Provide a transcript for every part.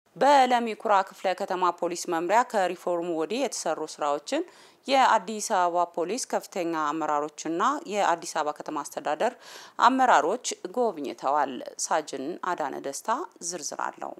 በለሚ ኩራ ክፍለ ከተማ ፖሊስ መምሪያ ከሪፎርሙ ወዲህ የተሰሩ ስራዎችን የአዲስ አበባ ፖሊስ ከፍተኛ አመራሮችና የአዲስ አበባ ከተማ አስተዳደር አመራሮች ጎብኝተዋል። ሳጅን አዳነ ደስታ ዝርዝር አለው።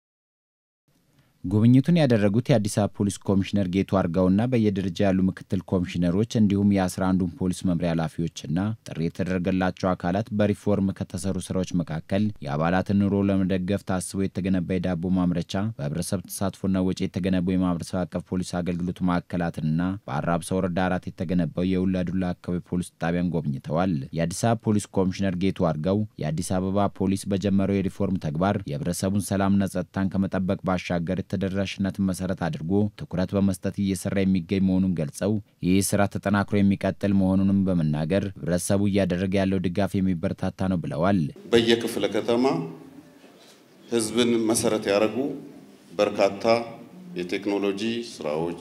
ጉብኝቱን ያደረጉት የአዲስ አበባ ፖሊስ ኮሚሽነር ጌቱ አርጋውና በየደረጃ ያሉ ምክትል ኮሚሽነሮች እንዲሁም የአስራ አንዱን ፖሊስ መምሪያ ኃላፊዎችና ጥሪ የተደረገላቸው አካላት በሪፎርም ከተሰሩ ስራዎች መካከል የአባላትን ኑሮ ለመደገፍ ታስቦ የተገነባ የዳቦ ማምረቻ፣ በህብረተሰብ ተሳትፎና ወጪ የተገነቡ የማህበረሰብ አቀፍ ፖሊስ አገልግሎት ማዕከላትንና በአራብሳ ወረዳ አራት የተገነባው የውላዱላ አካባቢ ፖሊስ ጣቢያን ጎብኝተዋል። የአዲስ አበባ ፖሊስ ኮሚሽነር ጌቱ አርጋው የአዲስ አበባ ፖሊስ በጀመረው የሪፎርም ተግባር የህብረተሰቡን ሰላምና ጸጥታን ከመጠበቅ ባሻገር ተደራሽነትን መሰረት አድርጎ ትኩረት በመስጠት እየሰራ የሚገኝ መሆኑን ገልጸው ይህ ስራ ተጠናክሮ የሚቀጥል መሆኑንም በመናገር ህብረተሰቡ እያደረገ ያለው ድጋፍ የሚበረታታ ነው ብለዋል። በየክፍለ ከተማ ህዝብን መሰረት ያደረጉ በርካታ የቴክኖሎጂ ስራዎች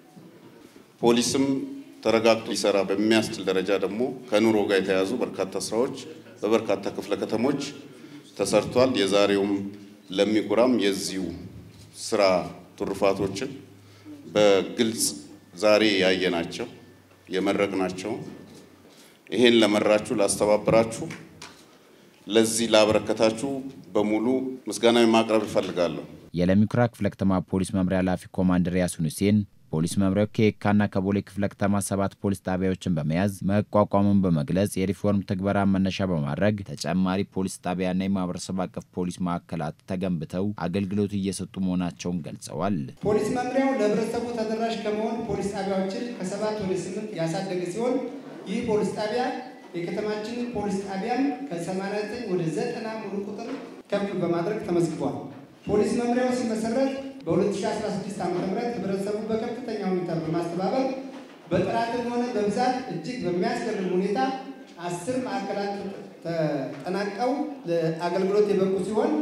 ፖሊስም ተረጋግቶ ሊሰራ በሚያስችል ደረጃ ደግሞ ከኑሮ ጋር የተያያዙ በርካታ ስራዎች በበርካታ ክፍለ ከተሞች ተሰርቷል። የዛሬውም ለሚኩራም የዚሁ ስራ ትሩፋቶችን በግልጽ ዛሬ ያየናቸው የመረቅናቸው ይሄን ለመራችሁ ላስተባበራችሁ ለዚህ ላበረከታችሁ በሙሉ ምስጋና ማቅረብ እፈልጋለሁ። የለሚኩራ ክፍለ ከተማ ፖሊስ መምሪያ ኃላፊ ኮማንደር ያሱን ሁሴን ፖሊስ መምሪያው ከየካና ከቦሌ ክፍለ ከተማ ሰባት ፖሊስ ጣቢያዎችን በመያዝ መቋቋሙን በመግለጽ የሪፎርም ትግበራ መነሻ በማድረግ ተጨማሪ ፖሊስ ጣቢያና የማህበረሰብ አቀፍ ፖሊስ ማዕከላት ተገንብተው አገልግሎት እየሰጡ መሆናቸውን ገልጸዋል። ፖሊስ መምሪያው ለህብረተሰቡ ተደራሽ ከመሆን ፖሊስ ጣቢያዎችን ከሰባት ወደ ስምንት ያሳደገ ሲሆን ይህ ፖሊስ ጣቢያ የከተማችንን ፖሊስ ጣቢያም ከ89 ወደ 90 ሙሉ ቁጥር ከፍ በማድረግ ተመዝግቧል። ፖሊስ መምሪያው ሲመሰረት በ2016 ዓ ም ህብረተሰቡ በከፍተኛ ሁኔታ በማስተባበር በጥራትም ሆነ በብዛት እጅግ በሚያስገርም ሁኔታ አስር ማዕከላት ተጠናቀው ለአገልግሎት የበቁ ሲሆን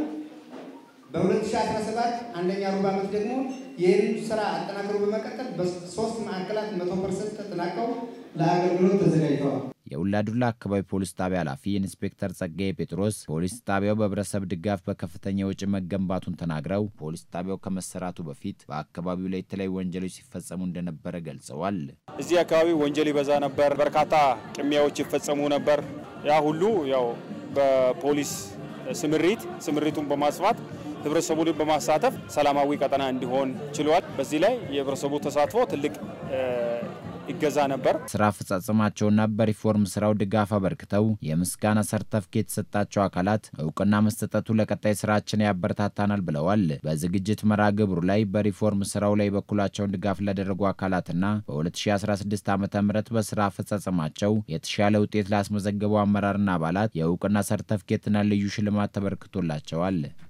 በ2017 አንደኛ ሩብ ዓመት ደግሞ ይህን ስራ አጠናክሮ በመቀጠል በሶስት ማዕከላት መቶ ፐርሰንት ተጠናቀው ለአገልግሎት ተዘጋጅተዋል። የውላዱላ አካባቢ ፖሊስ ጣቢያ ኃላፊ ኢንስፔክተር ጸጋዬ ጴጥሮስ ፖሊስ ጣቢያው በህብረተሰብ ድጋፍ በከፍተኛ ወጪ መገንባቱን ተናግረው ፖሊስ ጣቢያው ከመሰራቱ በፊት በአካባቢው ላይ የተለያዩ ወንጀሎች ሲፈጸሙ እንደነበረ ገልጸዋል። እዚህ አካባቢ ወንጀል ይበዛ ነበር፣ በርካታ ቅሚያዎች ይፈጸሙ ነበር። ያ ሁሉ ያው በፖሊስ ስምሪት ስምሪቱን በማስፋት ህብረተሰቡን በማሳተፍ ሰላማዊ ቀጠና እንዲሆን ችሏል። በዚህ ላይ የህብረተሰቡ ተሳትፎ ትልቅ ይገዛ ነበር። ስራ አፈጻጸማቸውና በሪፎርም ስራው ድጋፍ አበርክተው የምስጋና ሰርተፍኬት የተሰጣቸው አካላት እውቅና መስጠቱ ለቀጣይ ስራችን ያበረታታናል ብለዋል። በዝግጅት መርሃ ግብሩ ላይ በሪፎርም ስራው ላይ በኩላቸውን ድጋፍ ላደረጉ አካላትና በ2016 ዓ ም በስራ አፈጻጸማቸው የተሻለ ውጤት ላስመዘገቡ አመራርና አባላት የእውቅና ሰርተፍኬትና ልዩ ሽልማት ተበርክቶላቸዋል።